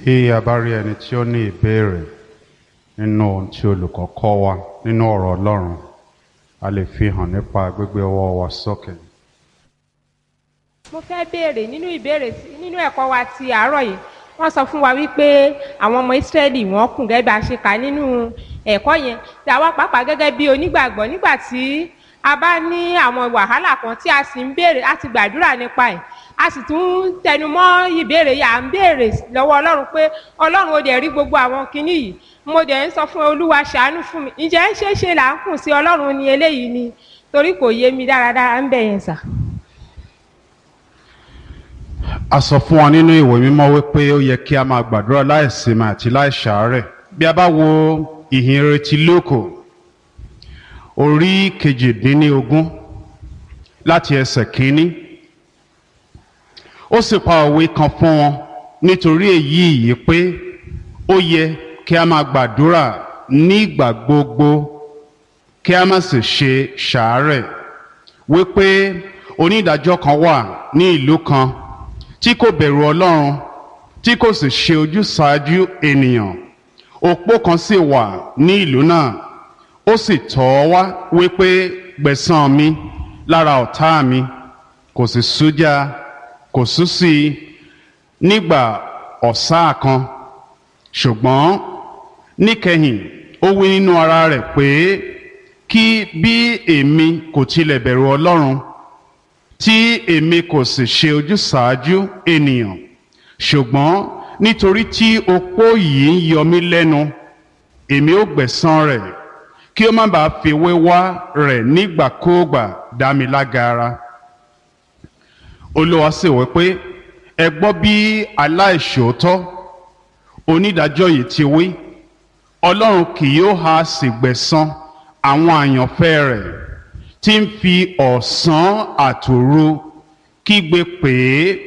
Bí a bá rí ẹni tí ó ní ìbéèrè nínú ohun tí olùkọ́ kọ́ wa nínú ọ̀rọ̀ Ọlọ́run, a lè fi hàn nípa gbígbé ọwọ́ wa sókè. mo fẹ́ béèrè nínú ìbéèrè sí- nínú ẹ̀kọ́ wa ti àárọ̀ yìí wọ́n sọ fún wa wípé àwọn ọmọ ìsírẹ́lì wọ́n kùn gẹ́gẹ́ bá a ṣe kà nínú ẹ̀kọ́ yẹn tí àwa pàápàá gẹ́gẹ́ bí onígbàgbọ́ nígbà tí a bá ní àwọn wàhálà kan tí a sì ń béèrè a ti gbàdúrà nípa ẹ̀ a sì tún ń tẹnu mọ́ ìbéèrè yìí à ń béèrè lọ́wọ́ ọlọ́run pé ọlọ́run ó dẹ̀ rí gbogbo àwọn kinní yìí mo dẹ̀ ń sọ fún olúwa ṣàánú fún mi ǹjẹ́ ń ṣeé ṣe là ń kùn sí ọlọ́run ni eléyìí ni torí kò yé mi dáradára ń bẹ̀ yẹn sà. A sọ fún wa nínú ìwé mímọ́ wípé ó yẹ kí a máa gbàdúrà láìsinmi àti láìṣàárẹ̀. Bí a bá wo ìhìn retí lóko, orí kejìdínlógún láti ẹsẹ̀ kínní, ó sì pa òwe kan fún wọn nítorí èyí yìí pé ó yẹ kí a máa gbàdúrà nígbà gbogbo kí a má sì ṣe ṣàárẹ̀ wípé onídàájọ́ kan wà ní ìlú kan tí kò bẹ̀rù ọlọ́run tí kò sì ṣe ojúsàájú ènìyàn òpó kan sì wà ní ìlú náà ó sì tọ̀ ọ́ wá wípé gbẹ̀san mi lára ọ̀tá mi kò sì sújá kò sú sí i nígbà ọ̀sá kan ṣùgbọ́n níkẹyìn ó wí nínú ara rẹ̀ pé kí bí èmi kò tilẹ̀ bẹ̀rù ọlọ́run tí èmi kò sì ṣe ojúsàájú ènìyàn ṣùgbọ́n nítorí tí opó yìí ń yọ mí lẹ́nu èmi ó gbẹ̀san rẹ̀ kí ó má bàa fi wéwá rẹ̀ nígbàkúùgbà dá mi lágara olúwa sì wí pé ẹ gbọ́ bí aláìṣòótọ́ onídàájọ́ yìí ti wí ọlọ́run kì yóò ha sì gbẹ̀san àwọn àyànfẹ́ rẹ̀ tí ń fi ọ̀sán àtòru kígbe pè é